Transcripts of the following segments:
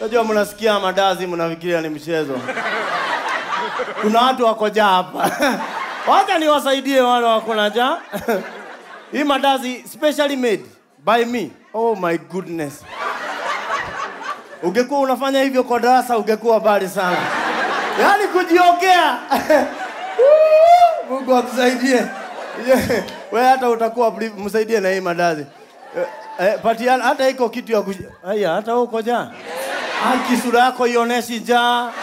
Unajua mnasikia madazi mnafikiria ni mchezo. Kuna watu wako njaa hapa. Wacha niwasaidie wale wako na njaa. Hii madazi specially made by me. Oh my goodness. Ungekuwa unafanya hivyo kwa darasa ungekuwa bali sana. Yaani kujiongea. Woo! Mungu akusaidie. Yeah. Wewe hata utakuwa brief, msaidie na hii madazi. Eh, eh, patiana hata iko kitu ya kuj... Haya, hata wewe uko njaa. Aki sura yako ionyeshi njaa.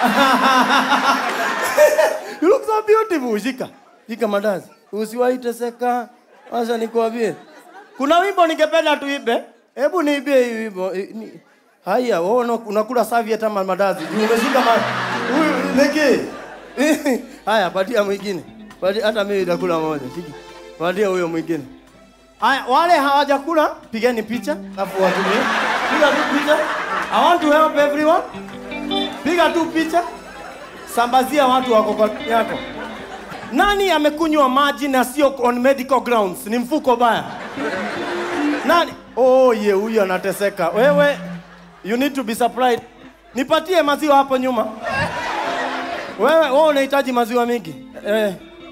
you look so beautiful. Shika. Shika madazi. Usiwahi teseka. Acha nikwambie. Kuna wimbo ningependa tuibe. Hebu niibie hii wimbo. Eh, ni- Haya, wewe una- unakula savi hata ma- madazi. Juu Umeshika ma... Huyu leke. Haya, patia mwingine. Patia hata mimi nitakula moja. Shika. Patia huyo mwingine. Haya, wale hawajakula pigeni picha alafu watumie. Piga tu picha. I want to help everyone. Piga tu picha. Sambazia watu wako kwa yako. Nani amekunywa maji na sio on medical grounds? Ni mfuko baya. Nani? Oh, ye huyu anateseka. Wewe you need to be surprised. Nipatie maziwa hapo nyuma. Wewe wewe unahitaji maziwa mingi. Eh.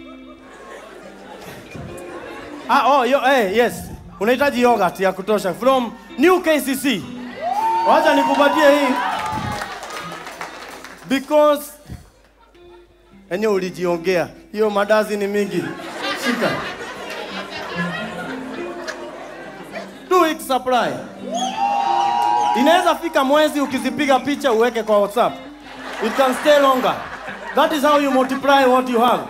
Ah, oh, yo, eh, yes. Unahitaji yogurt ya kutosha from New KCC. Wacha nikupatie hii. Because enye ulijiongea. Hiyo madazi ni mingi. Shika. Two weeks supply. Inaweza fika mwezi ukizipiga picha uweke kwa WhatsApp. It can stay longer. That is how you multiply what you have.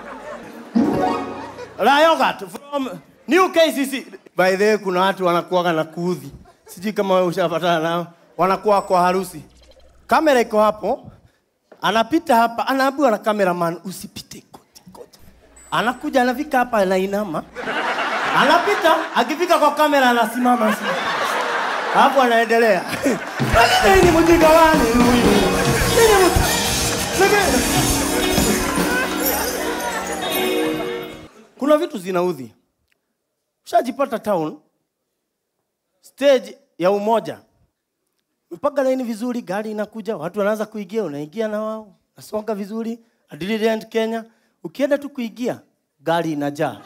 La yogurt from New KCC. By the way, kuna watu wanakuwaga na kuudhi. Sijui kama wewe ushapatana nao. Wanakuwa kwa harusi. Kamera iko hapo. Anapita hapa, anaambiwa na cameraman usipite kote kote. Anakuja anafika hapa anainama. Anapita, akifika kwa kamera anasimama sasa. Hapo anaendelea. Lakini hii ni mjinga gani huyu? Hii ni mjinga- Lakini- Kuna vitu zinaudhi. Ushajipata town stage ya umoja, mpaka laini vizuri, gari inakuja, watu wanaanza kuingia, unaingia na wao, nasonga vizuri, Adililiant Kenya, ukienda tu kuingia, gari inajaa,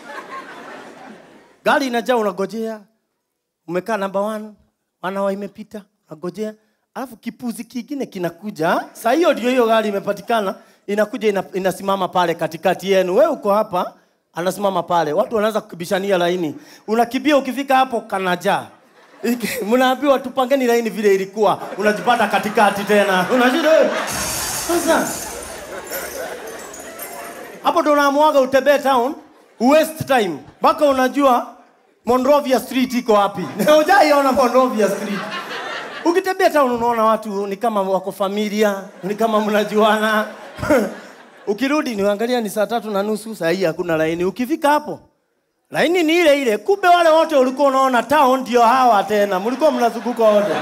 gari inajaa, unagojea, umekaa namba one, wanawa imepita, unagojea, alafu kipuzi kingine kinakuja. Saa hiyo ndio hiyo gari imepatikana, inakuja ina, inasimama pale katikati yenu. Wewe uko hapa, anasimama pale, watu wanaanza kubishania laini, unakimbia, ukifika hapo kanajaa Iki- mnaambiwa tupangeni laini vile ilikuwa, unajipata katikati tena, unashida eh. sasa. Hapo ndo unaamwaga utembee town, waste time mpaka unajua Monrovia Street iko wapi. Hujaiona Monrovia Street. Ukitembea town unaona watu ni kama wako familia, ni kama mnajuana. Ukirudi niangalia ni saa tatu na nusu, saa hii hakuna laini. Ukifika hapo laini ni ile ile, kumbe wale wote ulikuwa unaona town ndio hawa tena, mlikuwa mnazunguka wote.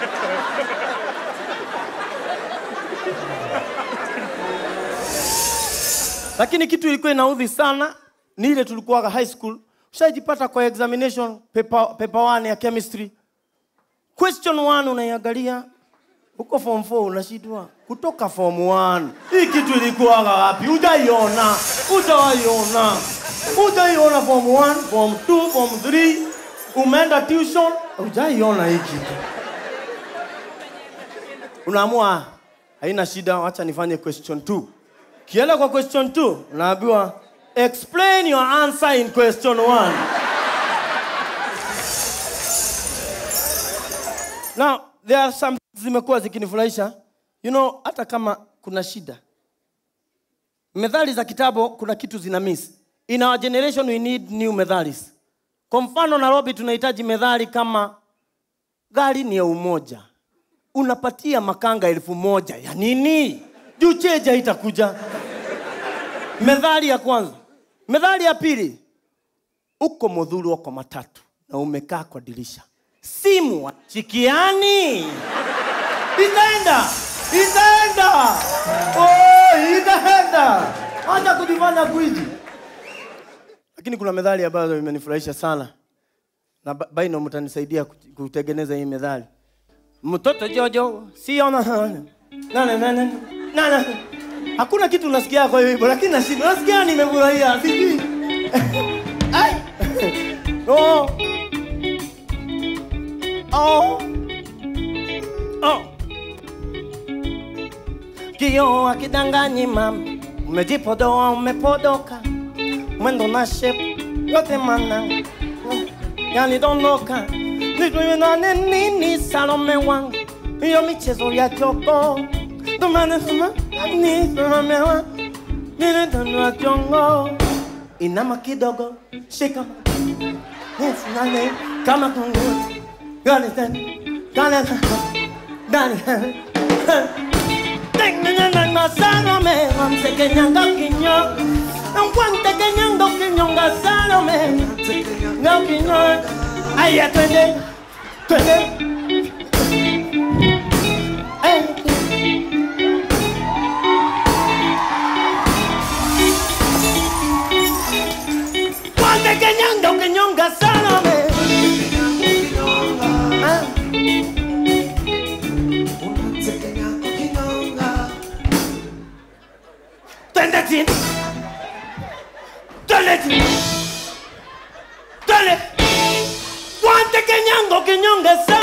Lakini kitu ilikuwa inaudhi sana ni ile tulikuwa high school, ushajipata kwa examination paper, paper one ya chemistry question one unaiangalia uko form 4 unashindwa kutoka form 1 hii kitu ilikuwa wapi hujaiona hujaiona hujaiona form 1 form 2 form 3 umeenda tuition hujaiona hii kitu unaamua haina shida wacha nifanye question 2 kienda kwa question 2 unaambiwa explain your answer in question 1 Now, there are some zimekuwa zikinifurahisha. You know, hata kama kuna shida. Methali za kitabu kuna kitu zina miss. In our generation we need new methods. Kwa mfano Nairobi tunahitaji methali kama gari ni ya umoja. Unapatia makanga elfu moja ya nini? Juu cheja itakuja. Methali ya kwanza. Methali ya pili. Uko modhuru kwa matatu na umekaa kwa dirisha simu chikiani itaenda itaenda oh, itaenda acha kujifanya gwiji lakini kuna methali ambazo imenifurahisha sana na Ba- baino mtanisaidia ku- kutengeneza hii methali mtoto Jojo siona na na na na na na hakuna kitu nasikia kwa hiyo wimbo, lakini nashinda nasikia nimefurahia, sijui Ai. oh. Oh. Oh. Kio akidanganyi mama, umejipodoa umepodoka, mwendo na shape yote mana yanidondoka, nijue nane nini Salome wangu, hiyo michezo ya choko tumane suma ni Salome wangu, nile tanua chongo, inama kidogo, shika Nane kama kunguru, gani tena, gani tena, gani tena. Tengenanga Salome, wamsekenyanga kinyo, wantekenyanga kinyonga Salome, nga kinyo. Aya twende, twende. Ay. Wantekenyanga kinyonga Salome. Ah. Twende chini. Twende chini. Twende. Wante kenyango kinyonge